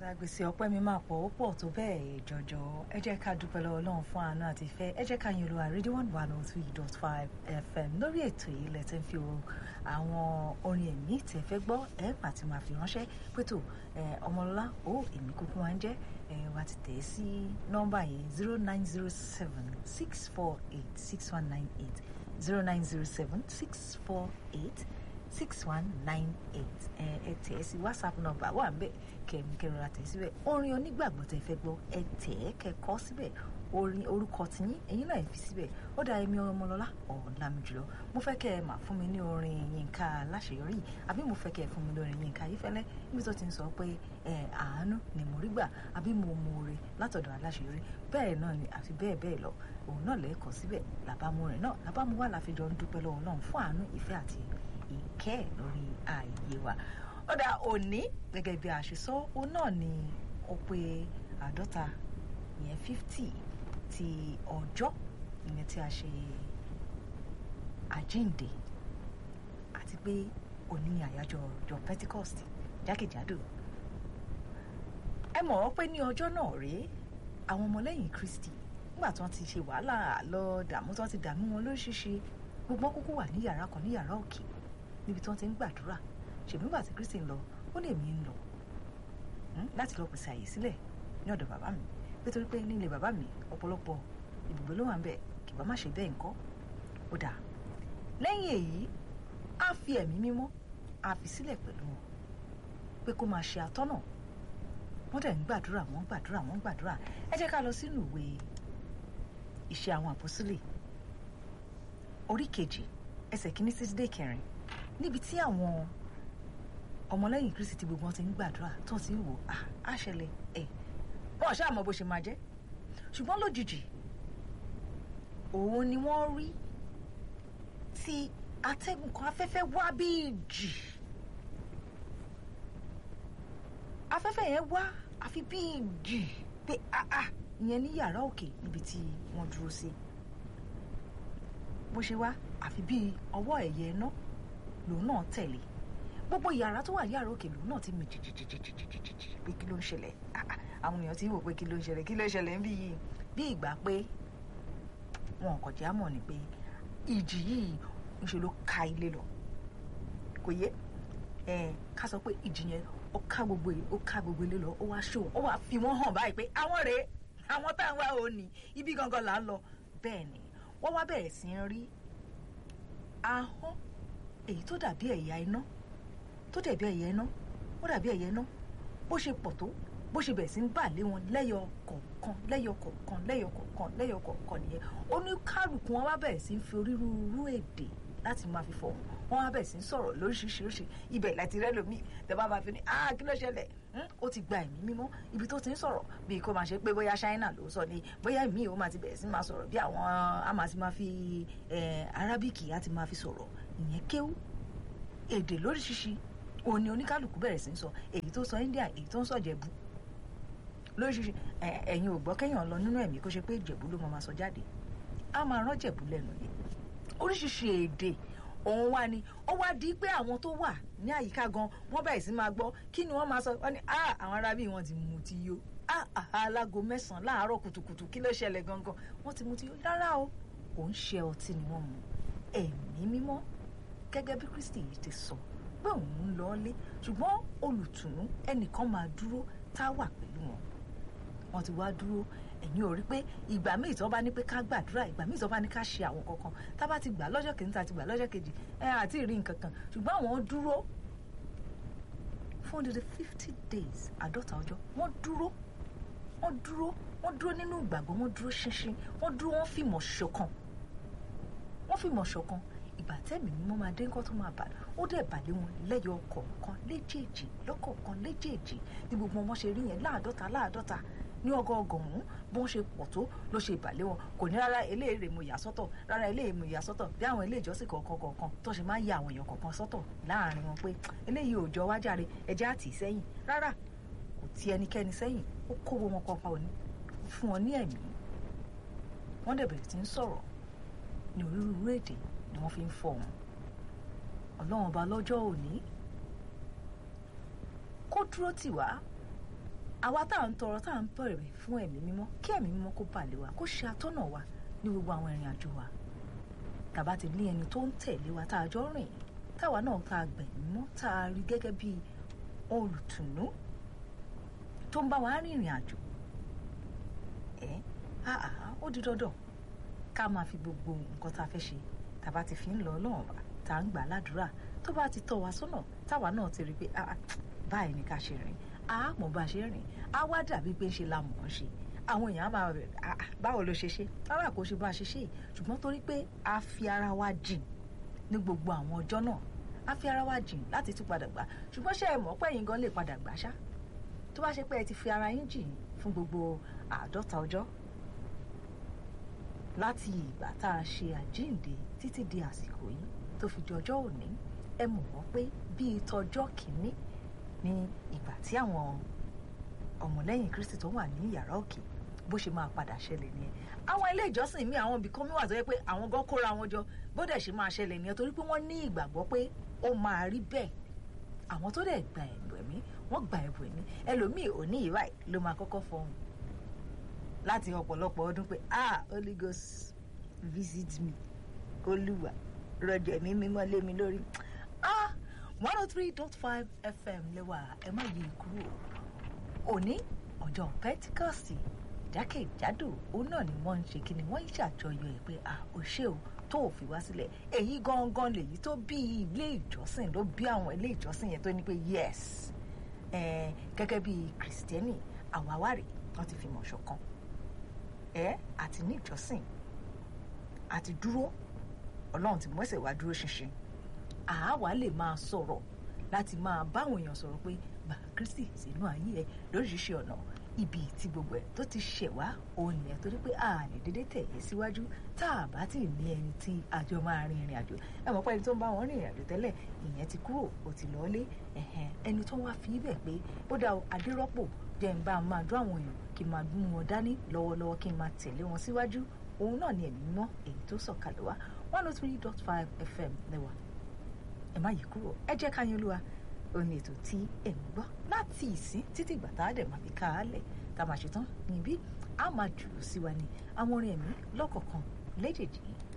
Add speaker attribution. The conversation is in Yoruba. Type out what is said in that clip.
Speaker 1: gbèsè ọpẹ́ mi máa pọ̀ ó pọ̀ tó bẹ́ẹ̀ jọjọ ẹ jẹ́ ká dúpẹ́ lọ́wọ́ Ọlọ́run fún àánú àti ìfẹ́ ẹ jẹ́ ká yin Olúwa rédíò one one oh three dot five fm lórí ètò yìí lẹ́tẹ̀ ń fi o àwọn orin ẹ̀mí tẹ̀ fẹ́ gbọ́ ẹ mà ti máa fi ránṣẹ́ pétò ọmọlọ́lá ó èmi kúkú máa ń jẹ́ ẹ wá ti tẹ̀ sí nọ́mbà yìí zero nine zero seven six four eight six one nine eight zero nine zero seven six four eight six one nine eight ẹ ẹ tẹ̀ ẹ́ sí whatsapp number wà ń bẹ̀ kẹ̀míkẹ́rọ̀ la tẹ̀ síbẹ̀ orin onígbàgbọ́ tẹ̀ fẹ́ gbọ́ ẹ tẹ̀ ẹ́ kẹ́kọ́ síbẹ̀ orin orúkọ tiyín ẹ̀yin náà fi síbẹ̀ ó dá èmi ọmọlọ́lá ọ̀làmì jùlọ mo fẹ́ kẹ́ ẹ mà fún mi ní orin yínká aláṣeyọrí àbí mo fẹ́ kẹ́ ẹ fún mi lórin yínká ayífẹ́lẹ́ níbi tó ti ń sọ pé ẹ àánú ni mo rí gbà àbí mo mọ oore látọ̀dọ̀ aláṣeyọrí bẹ́ẹ̀ náà ni àfi bẹ́ẹ̀ bẹ́ẹ̀ lọ òun náà lẹ́ẹ̀kọ́ síbẹ̀ làbámu rẹ̀ náà làbámu wà láfijọ́ ń dúpẹ́ lọ́wọ́ náà fún àánú ìfẹ́ àti ìkẹ́ lórí ààyè wa ó dá òní gẹ́gẹ́ bí a ṣe sọ ó náà ni ó pé àádọ́ta ìyẹn fifty ti ọjọ́ ìyẹn tí a ṣe àjíǹde àti pé òní ni àyájọ́ ọjọ́ Pentecost jákèjádò ẹ mọ̀ ọ́ pé ní ọjọ́ náà rèé àwọn ọmọlẹ́yìn Kristi nígbà tí wọ́n ti ṣe wàhálà lọ dààmú tí wọ́n ti dààmú wọn lóríṣiríṣi gbogbo kúkú wà ní yàrá kan ní yàrá òkè níbi tí wọ́n ti ń gbàdúrà ṣèmígbà tí Kristi ń lọ ó lè mí ń lọ láti lọ pèsè àyè sílẹ̀ ní ọ̀dọ̀ bàbá mi nítorí pé nílé bàbá mi ọ̀pọ̀lọpọ̀ ibùgbé ló wà ń bẹ̀ kì bá má ṣe bẹ́ẹ̀ ńkọ́ ó dà lẹ́yìn èyí á fi ẹ̀mí mímọ́ á fi sílẹ̀ pẹ̀lú wọn pé kó máa ṣe atọ́nà wọ́n dẹ̀ ń gbàdúrà wọ́n gbàdúrà wọ́n gbàdúrà ẹ jẹ́ ká lọ sínú ìwé iṣẹ́ àwọn àpọ́sílẹ̀ orí kejì ẹsẹ̀ kìíní títí dé kẹrin níbi tí àwọn ọmọlẹ́yìn kristi ti gbogbo wọn ti ń gbàdúrà tó ti ń wò á ṣẹlẹ̀ ẹ̀ wọ́n ṣáà mọ bó ṣe máa jẹ́ ṣùgbọ́n lójijì òun ni wọ́n rí tí atẹ́gùn kan afẹ́fẹ́ wá bí ìjì afẹ́fẹ́ yẹn wá àfi bí ìjì pé áá ìyẹn ní yàrá òkè níbi tí wọ́n dúró sí bó ṣe wá àfi bí ọwọ́ ẹ̀yẹ náà lòun náà tẹ̀lé gbogbo yàrá tó wà ní yàrá òkè lòun náà ti mì jìjìjìjìjìjì pé kí ló ń ṣẹlẹ̀ àwọn èèyàn ti wò pé kí ló ń ṣẹlẹ̀ kí ló ń ṣẹlẹ̀ ń bí yìí bí ìgbà pé wọn kò já mọ̀ ni pé ìjì yìí ń ṣe ló ka ilé lọ kò yé ká sọ pé ìjì yẹn ó ká gbogbo ó ká gbogbo ilé lọ ó wá ṣó ó wá fi wọ́n hàn báyìí pé àwọn rèé àwọn táwọn wá ò ní ibi gangan là ń lọ bẹ́ẹ̀ ni wọ́n wá bẹ̀rẹ̀ sí ń rí ahọ́n èyí tó dàbí ẹ̀yà iná tó dàbí ẹ̀yà iná ó dàbí ẹ̀yà iná bó ṣe pọ̀ tó bó ṣe bẹ̀rẹ̀ sí ń bà lé wọn lẹ́yọ kọ̀ọ̀kan lẹ́yọ kọ̀ọ̀kan lẹ́yọ kọ̀ọ̀kan lẹ́yọ kọ̀ọ̀kan nìyẹn oníkálùkù wọn wá bẹ̀rẹ̀ sí ń fi onírúurú èdè láti máa fi fọ̀hún wọn wá bẹ̀rẹ̀ sí ń sọ̀rọ̀ lóríṣiríṣi ibẹ̀ láti rẹ́ lómi tẹ́bá bá fi ní ah kí ló ṣẹlẹ̀ ó ti gba ẹ̀mí mímọ́ ibi tó ti ń sọ̀rọ̀ bíi kó máa ṣe pé bóyá Ṣáínà ló sọ ni bóyá èmi ò máa ti bẹ̀rẹ̀ sí máa sọ̀rọ̀ bí àwọn a máa ti máa fi arábíkì á ti máa fi sọ̀rọ̀ ìyẹn kéwú èdè lóríṣiríṣi òun ni oníkálùkù bẹ̀rẹ̀ sí ń sọ èyí tó sọ India èyí tó ń sọ Jẹ̀bú lóríṣiríṣi ẹ̀yin ò gbọ́ kẹ́yìn lọ nínú ẹ̀mí kó ṣe pé Jẹ̀bú ló máa sọ jáde á máa rán Jẹ̀bú lẹ́nu ni oríṣiríṣi èdè òun wá ni ó wá di pé àwọn tó wà ní àyíká gan wọ́n bẹ̀rẹ̀ sí máa gbọ́ kí ni wọ́n máa sọ wọ́n ní ah àwọn arábí wọn ti mu ti yó ah alágo mẹ́sàn-án láàárọ̀ kùtùkùtù kí ló ṣẹlẹ̀ gangan wọ́n ti mu ti yó rárá o kò ń ṣe ọtí ni wọ́n mu ẹ̀mí mímọ́ gẹ́gẹ́ bí Kristi yìí ti sọ pé òun ń lọ lé ṣùgbọ́n olùtùnú ẹnìkan máa dúró tá a wà pẹ̀lú wọn wọ́n ti wá dúró ẹ̀yin ò rí pé ìgbà míì tó bá ní pé ká gbàdúrà ìgbà míì tó bá ní ká ṣe àwọn kankan tá a bá ti gbà lọ́jọ́ kìíní tá a ti gbà lọ́jọ́ kejì ẹ àti ìrí nǹkan kan ṣùgbọ́n àwọn dúró fún odidi fifty days àádọ́ta ọjọ́ wọ́n dúró wọ́n dúró wọ́n dúró nínú ìgbàgbọ́ wọ́n dúró ṣinṣin wọ́n dúró wọ́n fìmọ̀ ṣọ̀kan wọ́n fìmọ̀ ṣọ̀kan ìgbà tẹ́mi ni wọ́n máa dé nǹkan tó máa bà ó dẹ̀ bàlẹ́ wọn lẹ́yọ kọ̀ọ̀kan léjèèjì lọ́kọ̀ọ̀kan léjèèjì ní gbogbo wọn ṣe rí yẹn láàdọ́ta láàdọ́ta ní ọgọọgọrùn bó ń ṣe pọ̀ tó ló ṣe ìbàlẹ̀ wọn kò ní rárá eléèrè mo yà sọ́tọ̀ rárá eléèrè mo yà sọ́tọ̀ bí àwọn ilé ìjọsìn kọ̀ọ̀kan kọ̀ọ̀kan tó ṣe máa ń ya àwọn èèyàn kọ̀ọ̀kan sọ́tọ̀ láàrin wọn pé eléyìí ò jọ wájàre ẹjẹ́ àtì sẹ́yìn rárá kò ti ẹnikẹ́ni sẹ́yìn ó kó wọn pọpọ òní fún wọn ní ẹ̀mí wọ́n dẹ̀ bẹ̀rẹ̀ sí ń sọ̀rọ̀ ní onírúurú èdè ni wọ́n fi ń fọ̀ wọn ọlọ́run ọba lọ́jọ́ òní kó dúró tì wá àwa tá à ń tọrọ tá à ń bẹ̀rẹ̀ fún ẹ̀mí mímọ́ kí ẹ̀mí mímọ́ kó bà lé wa kó ṣe atọ́nà wa ní gbogbo àwọn ìrìn àjò wa tàbá ti ní ẹni tó ń tẹ̀lé wa tá a jọ rìn táwa náà tá a gbẹ̀mí mọ́ tá a rí gẹ́gẹ́ bí olùtùnú tó ń bá wa rìn ìrìn àjò ẹ àà ó di dandan ká máa fi gbogbo nǹkan tá a fẹ́ ṣe tàbá ti fi ń lọ ọlọ́run bá tá a ń gbà ládùúrà tó bá ti tọ́ wa sọ́nà táwa náà ti rí i pé báyìí ni ká ṣe rìn a mọ̀ bá a ṣe rìn a wá dàbí pé ń ṣe la mọ̀ ọ́n ṣe àwọn èèyàn á máa rẹ̀ báwo ló ṣe ṣe rárá kò ṣe bá a ṣe ṣe ṣùgbọ́n torí pé a fi ara wa jìn ní gbogbo àwọn ọjọ́ náà a fi ara wa jìn láti tún padà gbà ṣùgbọ́n ṣé ẹ mọ̀ pé ẹ̀yin gan lè padà gbà ṣá tó bá ṣe pé ẹ ti fi ara yín jìn fún gbogbo àádọ́ta ọjọ́ láti ìgbà tá a ṣe àjíǹde títí di àsìkò yìí tó fi di ọjọ́ òní ẹ mọ̀ wọ́n pé bíi tọjọ́ kìíní ní ìgbà tí àwọn ọmọlẹ́yìn Kristi tó wà ní yàrá òkè bó ṣe máa padà ṣẹlẹ̀ nìyẹn àwọn ilé ìjọsìn mi àwọn ibìkan mi wà tó yẹ pé àwọn gan kóra wọn jọ bó dẹ̀ ṣe máa ṣẹlẹ̀ nìyẹn torí pé wọ́n ní ìgbàgbọ́ pé ó máa rí bẹ́ẹ̀ àwọn tó dẹ̀ gba ẹ̀bùn ẹ̀mí wọ́n gba ẹ̀bùn ẹ̀mí ẹlòmíì ò ní ìwà ló máa kọ́kọ́ fọhùn láti ọ̀pọ̀lọpọ̀ ọdún pé ah Holy Ghost visit me olúwa rọ̀jò ẹ̀mí mímọ́ lé mi lórí ah one oh three dot five fm lẹ́wà ẹ má yí kúrò òní ọjọ́ Pentecost jákèjádò òun náà ni wọ́n ń ṣe kí ni wọ́n ń ṣàjọyọ̀ ẹ̀ pé ah o ṣé o tó ò fi wá sílẹ̀ èyí gangan lèyí tó bí ilé ìjọsìn ló bí àwọn ilé ìjọsìn yẹn tó ní pé yes gẹ́gẹ́ bí kìrìsìtẹ́nì àwọn àwárí wọ́n ti fi mọ̀ ṣọ̀kan ẹ àti ní ìjọsìn àti dúró ọlọ́run ti mú ẹsẹ̀ wá dúró ṣinṣin àáwá lè máa sọ̀rọ̀ láti máa báwọn èèyàn sọ̀rọ̀ pé gbà kristi sínú ayé ẹ lóríṣiríṣi ọ̀nà ibi tí gbogbo ẹ̀ tó ti ṣẹ̀ wá òun nìyẹn torí pé a lè dédé tẹ̀yẹ síwájú tá a bá ti ní ẹni tí àjọ máa rin ìrìn àjò ẹ mọ̀ pé ẹni tó ń bá wọn rin ìrìn àjò tẹ́lẹ̀ ìyẹn ti kúrò ó ti lọ́ọ́lé ẹni tó wá fi ibẹ̀ pé ó dá adérọ́pò jẹ́ ń bá a máa dún àwọn èèyàn kí n máa mú wọn dání lọ́wọ́lọ́wọ́ kí n máa tẹ̀lé wọn síwájú òun náà ni ẹ̀mí mọ́ èyí tó sọ̀kalẹ̀ wá one oh three dot five fm lẹ́wà ẹ má yí kúrò ẹ jẹ́ ká yín olúwa ó ní ètò tí ẹ̀ ń gbọ́ láti ìsín títí ìgbà tá a dẹ̀ máa fi ká a lẹ̀ tá a máa ṣetán níbí a máa jù ú sí wa ní àwọn orin ẹ̀mí lọ́kọ̀ọ̀kan léjèèjì